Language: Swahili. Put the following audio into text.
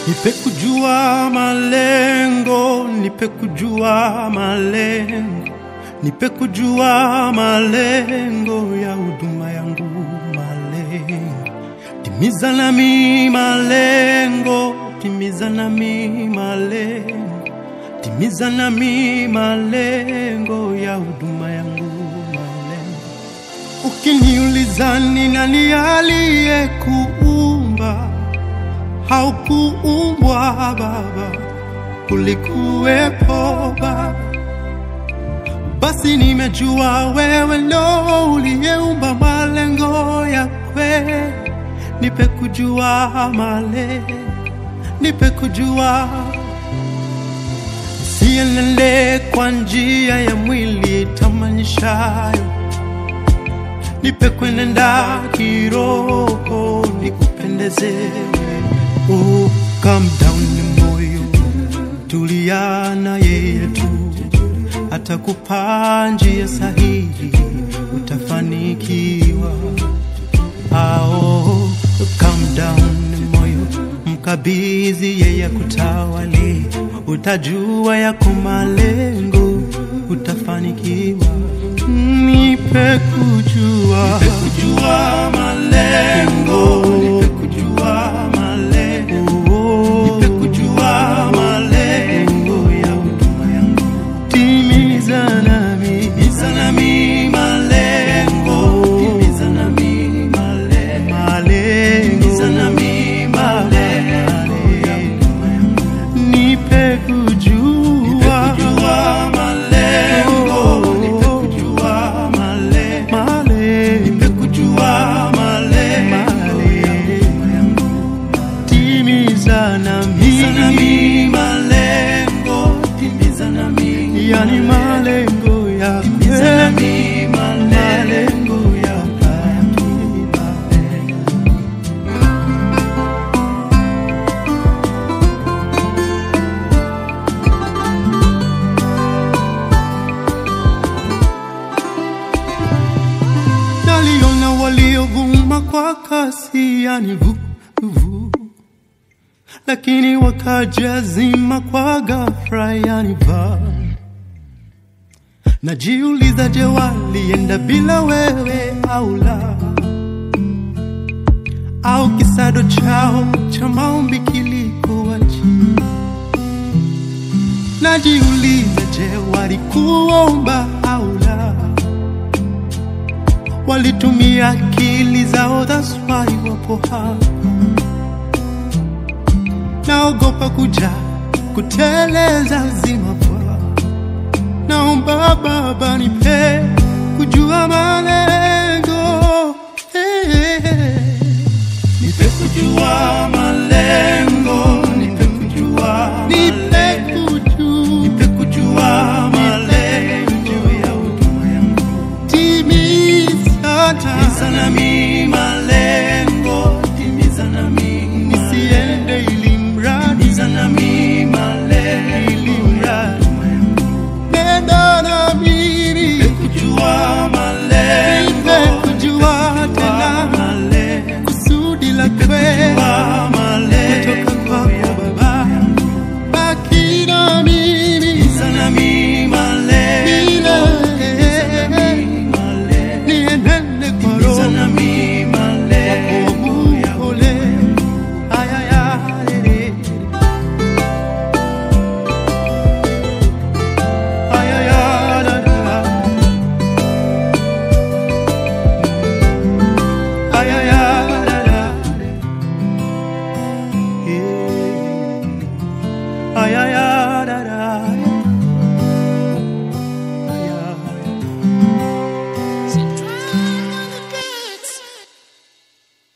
Nipe kujua malengo, nipe kujua malengo, nipe kujua malengo ya huduma yangu, malengo timiza nami malengo, timiza nami malengo, timiza nami malengo ya huduma yangu, malengo. Ukiniuliza ni nani aliyekuumba haukuumbwa Baba, ulikuwepo Baba. Basi nimejua wewe ndo uliyeumba malengo ya kweli. Nipe kujua malengo, nipe kujua sienende kwa njia ya mwili tamanishayo nipe kwenenda kiroho nikupendeze wewe. Oh, calm down ni moyo tulia na yeye tu atakupa njia sahihi utafanikiwa ao calm down ni moyo mkabidhi yeye kutawali utajua yako malengo utafanikiwa nipe kujua nipe kujua malengo nipe kujua malengo nipe kujua malengo ya huduma yangu timiza nami timiza nami malengo timiza nami malengo malengo timiza nami malengo ya huduma yangu nipe kujua nipe kujua malengo nipe kujua malengo malengo nipe kujua malengo ya huduma yangu timiza nami malengo timiza nami yani malengo ya timiza nami malengo ya haki naliona waliovuma kwa kasi yani vu, vu. lakini wakajazima kwa ghafla yani va najiuliza je walienda bila wewe au la au kisado chao cha maombi kilikuwa chini najiuliza je walikuomba au la walitumia akili zao, that's why wapo hapa. Naogopa kuja kuteleza zima kwa, naomba Baba nipe kujua malengo hey, hey, hey. Nipe kujua malengo, nipe kujua nipe kujua, nipe kujua malengo ya huduma yangu timiza timiza nami malengo timiza nami nisiende ili mradi timiza nami malengo ili mradi nenda na mimi nipe kujua malengo nipe kujua tena malengo kusudi la kweli kutoka kwako Baba baki na mimi timiza nami malengo niendele kwa roho mpole ayaya ayaya da, da. ayaya da, da. Yeah. ayaya